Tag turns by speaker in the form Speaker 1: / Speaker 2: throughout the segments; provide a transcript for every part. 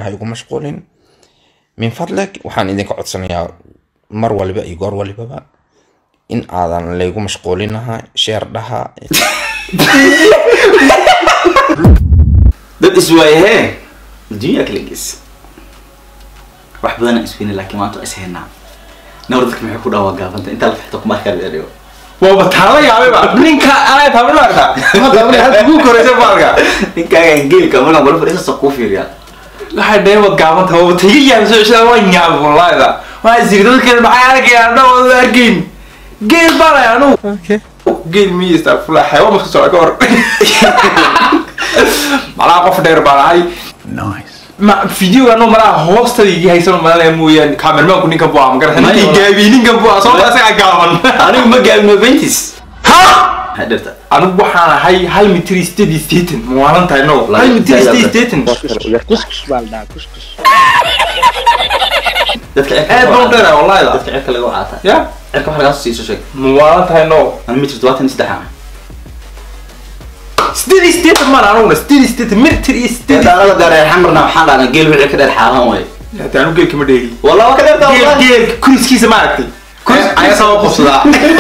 Speaker 1: ha igu mashquulin min fadlag waxaan idinka codsanayaa mar waliba iyo goor walibaba in aadan laygu mashquulinaha sheer dhaha
Speaker 2: dad iswaayahee adduunyaa kala gees wax badanaa isweyne laakiin maanta waa ishaynaa nawr dadka maxay ku dhaawaa gaabanta intaa la fixto kumarkaa dhigo
Speaker 3: waaba taala yaabeba ninka anaa taabin arkaa halka ugu koraysa baalka
Speaker 2: ninkaaga geelka markaan bala fadhiisa kuu fiiriyaa
Speaker 3: waxay dhaheen waad gaabanta waaba taga yaabso ishaa waa nyaab wallaahida waa isiri dadkan maxay arkayaan dhawada arkayn geel baalay anugu geel miyi istafula xayawaan maska socda ka hor malaa qof dheer baa lahay ma videoga no malaa hoostada igi haysan malanaya mooyaane kaamermaanku ninkan buu ama garata
Speaker 2: Maya,
Speaker 3: ninkii
Speaker 2: walahi.
Speaker 3: gaabiye ninkan buu soo asagaa gaaban
Speaker 2: anigu ma gaabin noventis maxay dhirta
Speaker 3: anigu waxaan ahay hal mitir iyo sideed iyo sideetan muwaalan tahay no hal mitir iyo sideed iyo sideetan
Speaker 2: dadka
Speaker 3: aad baan u dheeraa wallahi
Speaker 2: dadka cirka laga wacaata
Speaker 3: ya
Speaker 2: cirka wax lagaa siiso sheeg
Speaker 3: muwaalan tahay no
Speaker 2: ani mitir todobaatan iyo saddex ah
Speaker 3: sideed iyo sideetan maan anuguna sideed iyo sideetan mitir iyo sideed
Speaker 2: daalada dheer xamarna waxaan dhahnaa geel wixii ka dheer xaalan way
Speaker 3: hata anu geelka ma dheegi
Speaker 2: wallah waa ka dheertaa
Speaker 3: geel
Speaker 2: wallahi
Speaker 3: geel kuriskiisa ma aragtay
Speaker 2: Kuris-
Speaker 3: ayaa sabab qofsadaa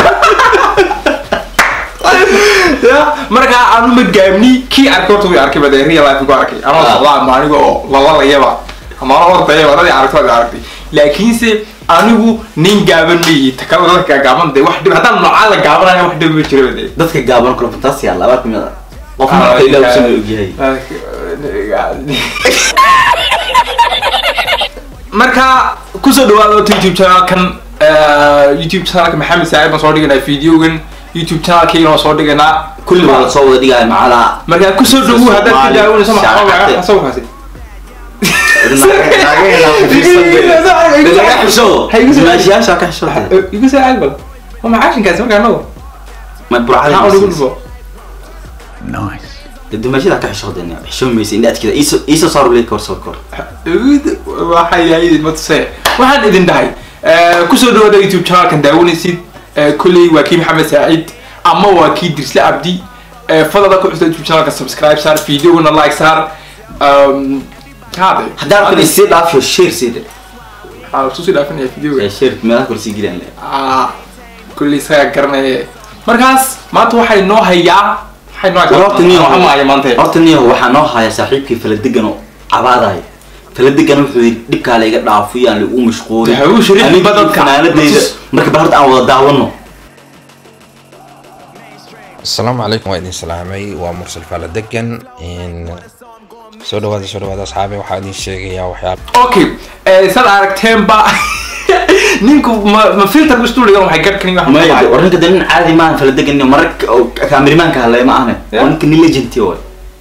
Speaker 3: ya markaa anu ma gaabni kii arkay horta way arkay bade real life ku arkay anoo
Speaker 2: Ah.
Speaker 3: socdaa ama aniga oo lalalayaba ama anoo ordayaba dadii aragto waad aragtay laakiinse anigu nin gaaban ma yihi takala dadka gaaban de wax dhib haddaan noocaa la gaabanaya wax dhib ma jiro de
Speaker 2: dadka gaaban kula fantaasi yaalla abaar kamid ah qof marka ilaa usan ogyahay
Speaker 3: marka kusoo dhawaada wata youtube channelkan eh, youtube channelka maxamed saacid baan soo dhiganaa videogan youtube channelkayga waan soo dhiganaa
Speaker 2: kulli waa lasoo wada dhigaya macalaa
Speaker 3: markaa kusoo dhawu haddaad ka
Speaker 2: Soomaali,
Speaker 3: daawanayso maxaa
Speaker 2: shaacabte.
Speaker 3: waa sawirkaasi
Speaker 2: laga xisho
Speaker 3: Hay igu soo-
Speaker 2: dimaashiyaasha ka xisho
Speaker 3: igu soo caag bal waa macaashinkaasi markaa anago
Speaker 2: ma
Speaker 3: maxaa ugu
Speaker 2: burcada
Speaker 3: dhufo
Speaker 2: dimaashida ka xisho dena xisho maysa indha adkida iiso iiso saar leed kor soo kor
Speaker 3: waxay yahay ma tusee waxaan idin dhahay eh, kusoo dhawaada youtube channelkan daawanaysid eh, kolley waa kii maxamed saacid ama waa kii dirsle cabdi eh, fadada ku xusta youtube channelka subscribe saar videogana like saar um, haade
Speaker 2: haddaan kale sii dhaafiyo share sii dhe
Speaker 3: waxaa lasoo sii dhaafinaya videoga
Speaker 2: share meelaha kor sii gilaan le
Speaker 3: Ah, kolley isagaa garanaya markaas maanta waxay noo hayaa waxay noo
Speaker 2: horta niyo
Speaker 3: Waxaan hayaa maanta
Speaker 2: horta niyo waxaa noo haya saaxiibkii faladegan oo cabaadayo faladegan wuxuu yidhi dhibkaa layga dhaafo yaan lagu mashquulin
Speaker 3: Waxa uu shariif
Speaker 2: Anigii
Speaker 3: badadka.
Speaker 2: fanaanadeyda
Speaker 3: Matus-
Speaker 2: marka bal horta aan wada daawano
Speaker 1: asalaamu calaykum waa idin salaamay waa mursal faala degan in soo dhawaada soo dhawaada asxaabi waxaa idin sheegayaa waxyaal
Speaker 3: okay eh, sad aragteenba ninku ma ma filter ku stuudiga waxay garkani wax
Speaker 2: maya warninka de nin caadi maahan faladegan niyo marag oo kaamirimaanka hadlaya ma ahne
Speaker 3: Yeah.
Speaker 2: waa ninka nin legenti waay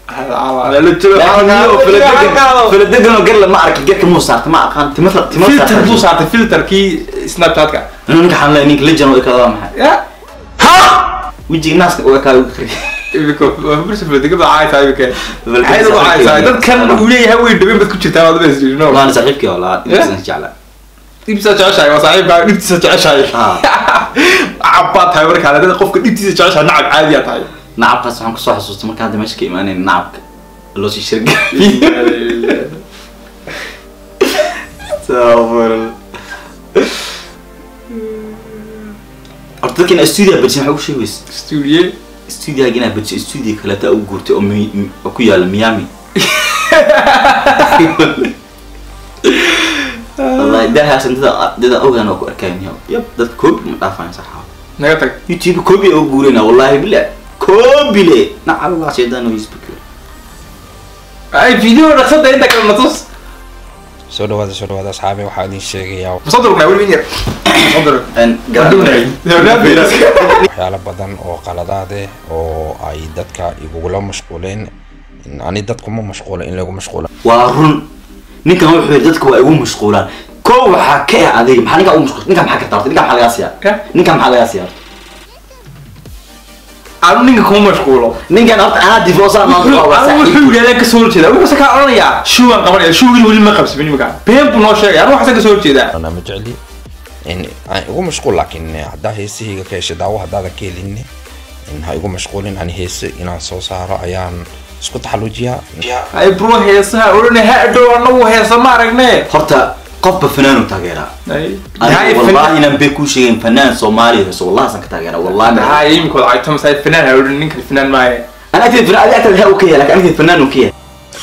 Speaker 3: filter
Speaker 2: faladegan oo garla ma arki garka muu saarta ma aqaan tima tima
Speaker 3: buu saartay filterkii snapchatka
Speaker 2: inuu ninka xanlay ninka legend oo ikada waa maxay
Speaker 3: ya
Speaker 2: wejiga naaska oo kaa ugu qariya
Speaker 3: imika bursa filter baa caaytaa imika
Speaker 2: Filter
Speaker 3: ayada u caaytaa
Speaker 2: saaxiibkeeda.
Speaker 3: dadkan uu leeyahay way dhibin bad ku jirtaa waad bas no
Speaker 2: waana saaxiibkii oo laa
Speaker 3: Yeah.
Speaker 2: intasan jeclaa
Speaker 3: dhibtiisa jeceshahay waa saaxiibkaa dhibtiisa jeceshahay
Speaker 2: Ah.
Speaker 3: cabbaad tahay markaa dad qofka dhibtiisa jeceshahay nacab caadiyaa tahay
Speaker 2: nacabkaas waxaan kusoo xasuustay markaan hadda meesha ka imaanayn nacabka loo sii shirga horta dadkan studio badsin waxaa ugu sheegaysa
Speaker 3: studio
Speaker 2: studioga inaa badso studio kaleeta ugu guurtay oo Mi- Mi- oo ku yaala miami wallahi dahaasan dada dada ogaan oo ku arkayn yab dadka koobi ma dhaafaan saxaa
Speaker 3: naga tag
Speaker 2: youtube koobi oo guurayna wallahi bila koobi le nacallah shaydaan oo yisbikir
Speaker 3: ay video dhaqsada inta kale natus
Speaker 1: soo dhawaada soo dhawaada asxaabi waxaa idin sheegayaa
Speaker 3: musadurkna weli yar musadur
Speaker 1: waxyaalo badan oo qaladaade oo ay dadka igugula mashquuleen in ani dadkuma mashquula in lagu mashquula
Speaker 2: waa run ninkan wuxuu yidhi dadka waa igu mashquulaan ko waxaa ka ah adiga maxaa ninkaa ugu mashquul ninkaa maxaa ka taartay ninkaa maxaa lagaa siyaa
Speaker 3: Ya?
Speaker 2: ninkaa maxaa lagaa siyaa
Speaker 3: anu ninka kuma mashquulo
Speaker 2: ninkan horta anaa difoosaa
Speaker 3: wuxuu wuxuu yidhahdaa kasoo horjeeda wuxuu ka odhanayaa shuugan qabanaya shuugin weli ma qabsabin imika been buu noo sheegaya anu waxaasa kasoo horjeedaa
Speaker 1: ana ma jecli in aan igu mashquul laakiin haddaa heesahayga ka hesha daawo haddaadan ka helin in ha igu mashquulin ani heese inaan soo saaro ayaan isku taxaluujiyaa
Speaker 3: ay bro heesaha odhana ha dhow anagu heesa ma aragne
Speaker 2: horta qofba fanaanu taageeraa
Speaker 3: Ay,
Speaker 2: aniga
Speaker 3: yahay
Speaker 2: wallahi
Speaker 3: fanaan-
Speaker 2: inaan bay kuu sheegin fanaan soomaaliya heeso wallahi san ka taageeraa wallahi
Speaker 3: yahay imikood ay tamasay fanaan ha odhan ninkan fanaan maaye
Speaker 2: انا اكتب فنان انا اكتب هاو كيه لكن اكتب فنان وكيه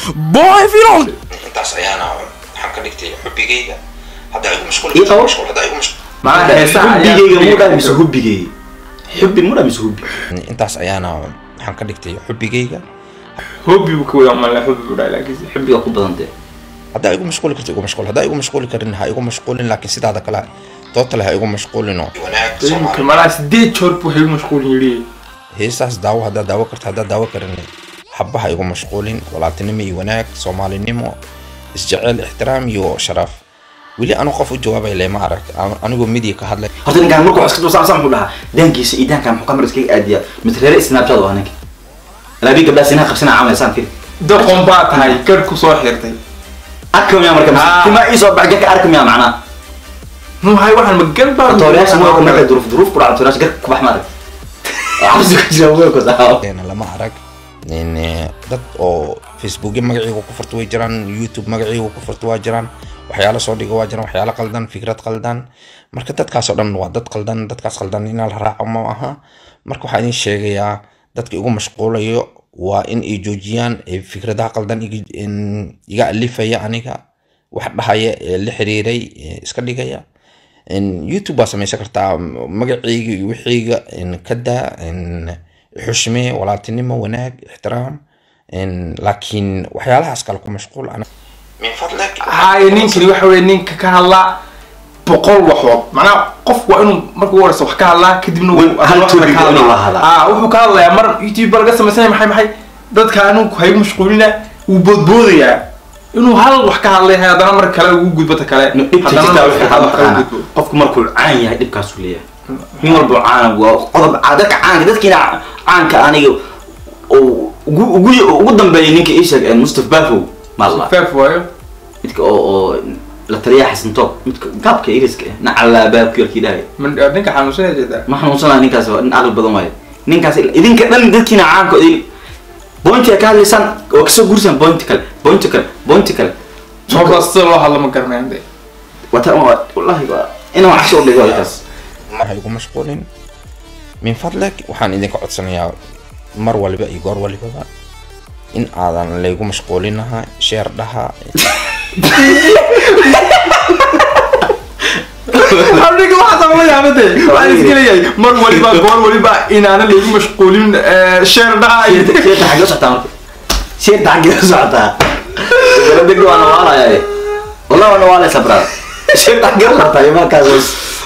Speaker 1: intaas ayaana waxaan ka dhigtay xubigayga hadda igu mashquul
Speaker 2: Ii qabo.
Speaker 1: hadda igu mashquul
Speaker 3: macnaha heesaha ayaa-
Speaker 2: حبيجي مو ده مش حبيجي حبي مو ده مش حبي
Speaker 1: intaas ayaana waxaan ka dhigtay xubigayga
Speaker 3: hobby buu ka wada malaa hobby buu dhahay laakiin
Speaker 2: حبي اكو بدنته
Speaker 1: haddaa igu mashquuli karto igu mashquul haddaa igu mashquuli karin ha igu mashquulin laakiin sidaada kale tootale ha igu mashquulino
Speaker 3: imika malaa sideed joor buu haygu mashquulin yidhi
Speaker 1: heesaas daawo haddaa daawo karto haddaa daawo karin xaba ha igu mashquulin walaaltinimo iyo wanaag soomaalinimo isjecel ixtiraam iyo sharaaf weli anu qof u jawaabay lema arag An- anigoo midiya ka hadlay
Speaker 2: horta ninkaan markuu iska soo saamsan dhaha daankiisa iyo daankan muxuu kamar iskaga aadiya mitreere snapchat waa ninka laabi gabdha sinaa qabsana camaysaan fil
Speaker 3: doqon baa tahay garh ku soo xirtay
Speaker 2: arkam yaa marka
Speaker 3: Ah.
Speaker 2: tima ii soo baxga ka arkam yaa macnaa
Speaker 3: muhay waxaan ma gar baa
Speaker 2: tooriyaasha ma marka duruuf duruuf ku dhaca tooriyaasha gar ku bax maarag cabsi ku jira way ku saa
Speaker 1: Een, lama arag Een, eh, dad oo facebookya magaciiga ku furto way jiraan youtube magaciiga ku furto waa jiraan waxyaalo soo dhigo waa jiraan waxyaalo qaldan fikrad qaldan marka dadkaas oo dhan waa dad qaldan dadkaas qaldan inaa la raaco ma aha marka waxaa idin sheegayaa dadka igu mashquulayo waa in ay joojiyaan ee fikradaha qaldan iga- in iga alifaya aniga wax dhahaya ee la xiriiray ee iska dhigaya In youtube baa samaysan kartaa magacayga iyo wixiyga in ka daa in xushme walaaltinimo wanaag ixtiraam in laakiin waxyaalahaas kale ku mashquul ana min fadlak
Speaker 3: haye ninkani waxa weye ninka ka hadlaa boqol waxood macnaha qof waa inuu marka ugu horeysa wax ka hadlaa kadibna
Speaker 2: Wan- hal
Speaker 3: wax kale
Speaker 2: topic
Speaker 3: ka
Speaker 2: waa inuu
Speaker 3: hadlaa.
Speaker 2: hadlaa.
Speaker 3: Ah, wuxuu ka hadlayaa mar youtube baa laga samaysanaya maxay maxay dadka anigu haygu mashquulina wuu boodboodayaa inuu hal wax ka hadlay haddana mar kale ugu gudbata kale
Speaker 2: dhibta
Speaker 3: haddana
Speaker 2: jirta
Speaker 3: mar
Speaker 2: waxay
Speaker 3: kale
Speaker 2: ka
Speaker 3: wax kale
Speaker 2: maqaana
Speaker 3: gudbo.
Speaker 2: qofku markuu caan yahay dhibkaasuu leeyahay nin walba caana waa qodob caa- dadka caanka dadkiina caanka aniga oo ugu ugu ugu dambeeyay ninka ii sheeg mustafa bafow maalla
Speaker 3: feef waayo
Speaker 2: midka oo oo la taliya xasan toob midka gaabka iriska eh nacala baabki yarkii dhahay
Speaker 3: Man- ninka xanuunsanaya jeedaa
Speaker 2: ma xanuunsanaa ninkaas waa nin aqli badan waaye ninkaas idinka dhan dadkiina caanka idin bointi ka hadlaysaan oo kasoo guursaan bointi kale bointi kale bointi kale
Speaker 3: sababtaas sida loo hadla ma garanayaan de
Speaker 2: wata wallahi waa inaan wax soo dhigo halkaas
Speaker 1: ha igu mashquulin min fadlak waxaan idinka codsanayaa mar waliba iyo goor walibaba in aadan laygu mashquulinaha sheer dhaha
Speaker 3: aniga waxaas la yaabade waxaan iska leeyahay mar waliba goor waliba inaana laygu mashquulin eh, sheer dhaca iyo
Speaker 2: sheerta xagee u socotaa marka sheerta xagee u socotaa deg waa nawaalaya wallahi waa nawaalaysa brada sheerta xagee u socotaa iyo markaas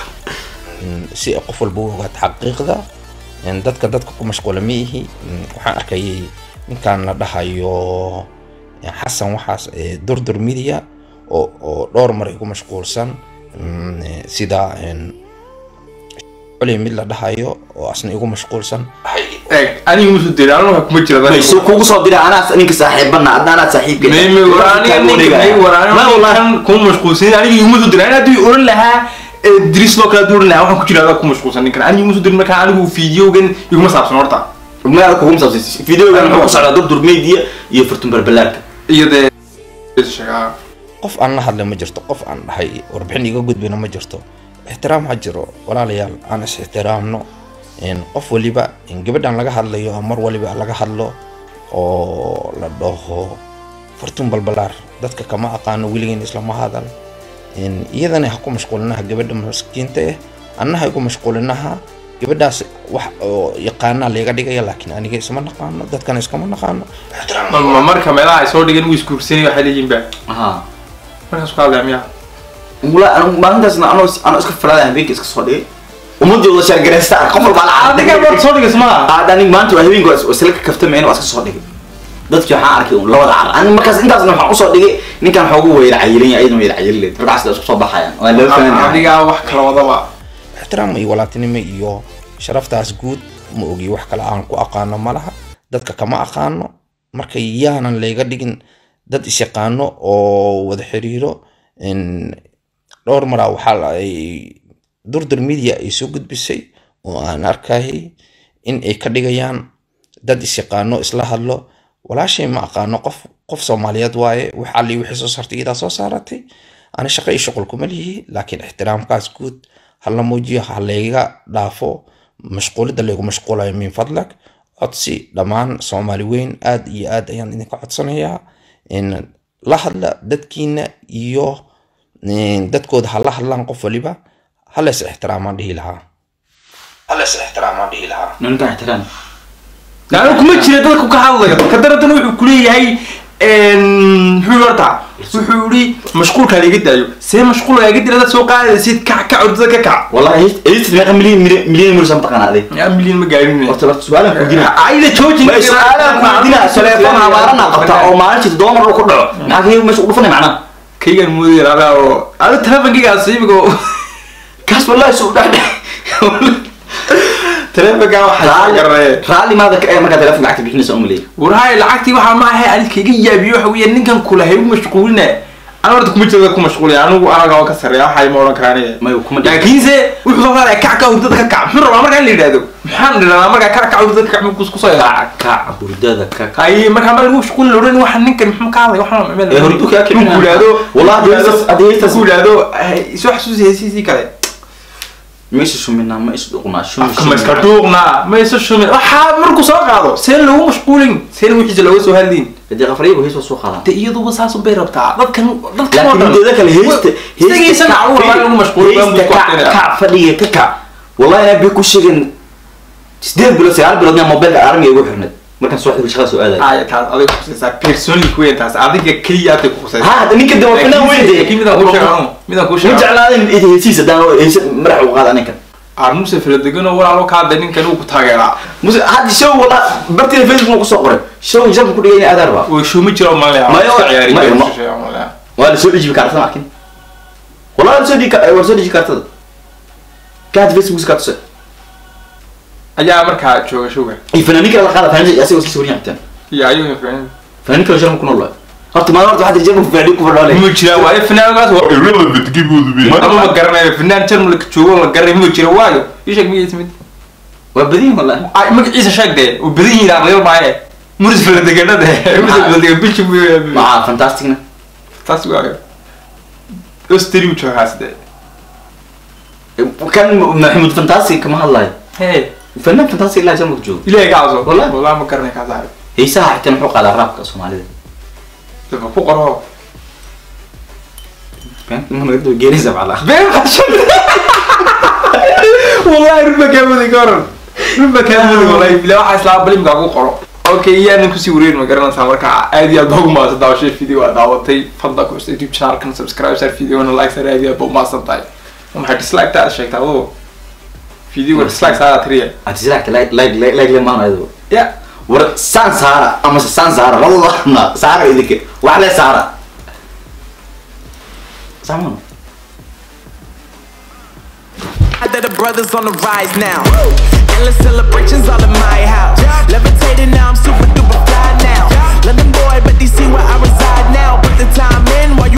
Speaker 1: in si ay qof walba u ogaato xaqiiqda in dadka dadka ku mashquula ma ihi in waxaan arkayay ninkan la dhahayo in xasan waxaas ee durdur media oo oo dhowr mar igu mashquulsan in, eh, sida in culi mid la dhahayo oo asna igu mashquulsan
Speaker 3: eeg aniga musu diri aniga waxa kuma jira
Speaker 2: may soo kugu soo dira anaa ninka saaxiibana hadda anaa saaxiibka
Speaker 3: mayme aniga ninka may waraan
Speaker 2: ma wallahi
Speaker 3: kan kuma mashquulsan aniga iguma soo dirin aniga haddii oran lahaa ee diris loo kala duuran lahaa waxaan ku jira adaa ku mashquulsan ninkan aniga iguma soo dirin markaa anigu fiidiyogan iguma saabsan horta
Speaker 2: ma kugu saabsan videogan wuxuu ku socdaa durdur media iyo furtun barbalaarka
Speaker 3: iyo dee sheegaa
Speaker 1: qof aan la hadlay ma jirto qof aan dhahay warbixin iga gudbina ma jirto ixtiraam ha jiro walaalayaal aan is ixtiraamno in qof waliba in gabadhan laga hadlayo mar waliba laga hadlo oo la dhaho fortun balbalaar dadka kama aqaano weligeyn islama hadal in iyadana ha ku mashquulinaha gabadha maskiinta eh anna ha igu mashquulinaha gabadhaas wax oo yaqaanaa layga dhigaya laakiin aniga isma naqaano dadkana iskama naqaano
Speaker 3: ma marka meelaha ay soo dhigeen wuu isguursanay waxay leeyihiin ba
Speaker 2: aha
Speaker 3: markaas ku hadlaya miyaa
Speaker 2: wala maalintaasna anoo anoo iska faraada habeenka iska soo dhigay ummadooda sheergareysta qof walba la
Speaker 3: adiga baad soo dhigays ma
Speaker 2: aada aniga maanta waa habeenka waa isla ka kaftameen waa iska soo dhigay dadkii waxaan arkay un labada car aniga markaas intaasna waxaan usoo dhigay ninkan xoogu weyra cayilan yahay ayadana weyra cayilin leed markaas isku soo baxayaan waa laba fanaan
Speaker 3: adiga wax kala wadaba
Speaker 1: ixtiraam iyo walaaltinimo iyo sharaftaas guud ma ogi wax kale aan ku aqaano ma laha dadka kama aqaano marka yaanan layga dhigin dad isyaqaano oo wada xiriiro in dhowr maraa waxaa la- ay durdur media ay soo gudbisay oo aan arkayay in ay ka dhigayaan dad isyaqaano isla hadlo walaashay ma aqaano qof qof soomaaliyeed waaye wax alli wixii soo saartay iyadaa soo saaratay ani shaqo iyo shuqul kuma lihi laakiin ixtiraamkaas guud hala muujiyo ha layga dhaafo mashquulidda laygu mashquulayo min fadlag codsi dhammaan soomaali weyn aad iyo aad ayaan idinka codsanayaa in la hadla dadkiina iyo in dadkooda ha la hadlaan qof waliba halees ixtiraamaan dhihi lahaa halees ixtiraamaan dhihi lahaa
Speaker 2: ninkan ixtiraam
Speaker 3: yani kuma jira dadku ka hadlayo ka darantan wuxuu kuleeyahay muxuu yidhi horta wuxuu yidhi mashquulkaa la iga daayo see mashquulka iga dira dad soo qaadaysid kac kac ordada ka kac
Speaker 2: wallahi edit meeqa milyan milyan milyan mursa mataqaana aday
Speaker 3: yaa milyan ma gaarin
Speaker 2: horta horta su'aalan ku dina
Speaker 3: ayda joojin
Speaker 2: ma su'aalan ku dina telefoon habaarana qabta oo maalintii dollar ku dhaco maxaa kaga meesha ugu fanay macnaha
Speaker 3: kaygan moodayar adaa oo ada telefonkigaas imigo
Speaker 2: kaas wallahi suu dhax
Speaker 3: telefonkaa waxaa garanaya
Speaker 2: raalli maada ka ee markaa telefoon lacagta bixinaysa umaleey
Speaker 3: warhaay lacagtii waxaa ma ahay adid kaga yaabiyo waxa weeye ninkan kula hay u mashquuline ana horta kuma jira ku mashquulin anigu anaga oo ka sarreeya waxay ma odhan karaan
Speaker 2: may kuma dhigin
Speaker 3: laakiinse wuxuu soo saaraya kac kac hurdada ka kac muxuu rabaa markaa in la yidhahdo maxaan dhirana markaa kac kac hurdada ka kac muxuu kusoo yaraa
Speaker 2: kac hurdada ka kac
Speaker 3: ay markaa ma lagu mashquulin odhan waxa ninkan muxuu ka hadlay waxaan
Speaker 2: Ee, hurdu kaa kicin
Speaker 3: ku yidhahdo
Speaker 2: Wallahi, haddii heestas- haddii heestas-
Speaker 3: ku yidhahdo soo xasuusi heesiisii kale
Speaker 2: ma isu shuminaa ma isu dhuqnaa shumi
Speaker 3: afka ma iska dhuuqnaa ma isa shumin waxaa markuu soo qaado seen lagu mashquulin seen wixiisa looga soo hadliin
Speaker 2: hadii qafariyagu hees waa soo qaadaan
Speaker 3: de iyaduba saas bay rabtaa dadkan dadkan oo
Speaker 2: laakiin
Speaker 3: dhan
Speaker 2: midooda kale heesta
Speaker 3: isagiisa nacaw rabaa in lagu mashquulo baan buu ku
Speaker 2: kac
Speaker 3: waqtinaya.
Speaker 2: kac fadhiga ka kac wallahi inaa bay ku sheegeen sideed bilood sagaal bilood yaa mobilka armiga igu xirnay markaan soo xidhi shaqada soo aadaya
Speaker 3: ay taas adiga khusaysaa personally ku weyn taas adiga keliya aad ku khusaysaa
Speaker 2: ha hadda ninka dama fanaan weyn
Speaker 3: laakiin midaan kuu sheego midaan kuu
Speaker 2: ma
Speaker 3: sheego
Speaker 2: jeclaadeen id heesiisa daan heesa madaxa u qaada ninkan
Speaker 3: armuse filadegano walaalo ka hadlay ninkan uu ku taageeraa
Speaker 2: muse hadda show wala bartina facebook ku soo qoray show jabka ku dhigay in aadaar ba
Speaker 3: way shuma jiro malaya
Speaker 2: Mayo,
Speaker 3: ciyaari
Speaker 2: mayo, ma-
Speaker 3: ciyaari malaya
Speaker 2: waa la soo dhijibi kaartada markin wallahi la soo dhigi waa la soo dhiji kaartada ka hadda facebook ka tusay
Speaker 3: ayaa markaa jooga showga
Speaker 2: iyo fanaanin kale la qaada fanaanin asagoo sii sawiryan xitaan
Speaker 3: iyo ayuu fiican
Speaker 2: fanaanin kale sharma ku nool waay horta maalin horta waxaa jirma fanaanin ku fadhoole
Speaker 3: ma jira waaye finaankaas waa
Speaker 4: irrelevant give you the bit.
Speaker 3: ama ma garanayo finaan jarmalka joogo la garanay ma jira waayo ii sheeg miya ismid
Speaker 2: waa badiyin wallahi
Speaker 3: ay magaciisa sheeg dee uu badan yihiin aqliyal maaye muris filadeganada muris filadegan bilji buu
Speaker 2: maxaa fantasticna
Speaker 3: taas waayo osteri uu joogaas dee
Speaker 2: kan maxamuud fantastic kama hadlayo
Speaker 3: hey
Speaker 2: fanaan fantastic ilaa jarmalka joogo
Speaker 3: ilaahay ka caso
Speaker 2: Wallahi.
Speaker 3: wallahi ma garanay kaas ahay
Speaker 2: heesaha xitaa muxuu qaadaa raabka soomaalida
Speaker 3: dadka ku qoro
Speaker 2: geenaysa macala
Speaker 3: been qashan wallahi rubba kaamudi goran rubba kaamudi wallahi bila waxa islaa balimka ku qoro okay iyaan kusii wareyn ma garanaysaa marka aad iyo aad baa ugu mahadsan daawashay video waa daawatay fadla ku xusay youtube channelkan subscribe sar videona like sar aad iyo aad baa umahadsan tahay maxay dislike taa sheegtaa adoo videoga dislike saa tiriya
Speaker 2: atisilacta like like like like lemaan ayado
Speaker 3: ya
Speaker 2: war saan saara ama se saan saara labadana saara idinka wax le saara saamano
Speaker 5: that the brothers on the rise now. Endless celebration.